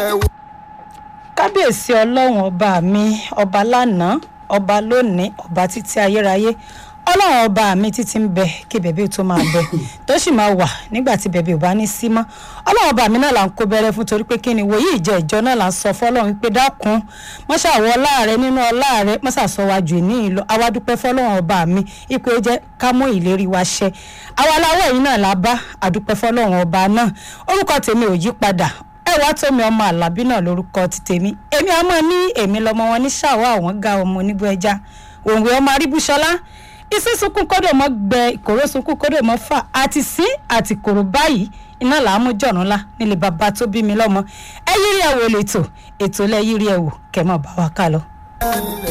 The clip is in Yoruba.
ẹ̀ wò. kábíyèsí ọlọ́run ọba mi ọba lánàá ọba lónìí ọba títí ayérayé ọlọ́run ọba mi títí ń bẹ kí bẹ̀bẹ̀ tó máa bẹ tó sì máa wà nígbà tí bẹ̀bẹ̀ ò bá ní sí mọ́ ọlọ́run ọba mi náà là ń kó bẹ̀rẹ̀ fún torí pé kí ni wòye ìjọ ìjọ náà là ń sọ fọlọ́run wípé dákun mọ́ṣáwọ́ ọlá rẹ nínú ọlá rẹ mọ́ṣáṣọ́wájú ní ìlú àwa dúpẹ́ fọlọ́run ọba mi ipò ó jẹ́ ká mú ìlérí wa ṣẹ àwa aláwọ̀ yìí náà la bá àdúpẹ́ fọlọ́run ọba náà orúkọ tèmi ò yí padà ẹ wá tómi ọmọ àlàbí náà lórúkọ ti tèmi èmi àmọ́ ní èmi lọmọ wọn ní ṣàwọ àwọn ga ọmọ oníbú ẹja òǹwé ọmọ aríbúṣọlá iṣẹ́ sunkún kódò mọ́ gbẹ ìkòrò sunkún kódò mọ́ fà àti sí àti kòrò báyìí iná làá mú jọ̀rún ńlá nílé bàbá tó bí mi lọ́mọ ẹ yírí ẹ̀ wò lẹ́tọ̀ ètò lẹ́ yírí ẹ̀ wò kẹ́ mọ̀ bá wa ká lọ.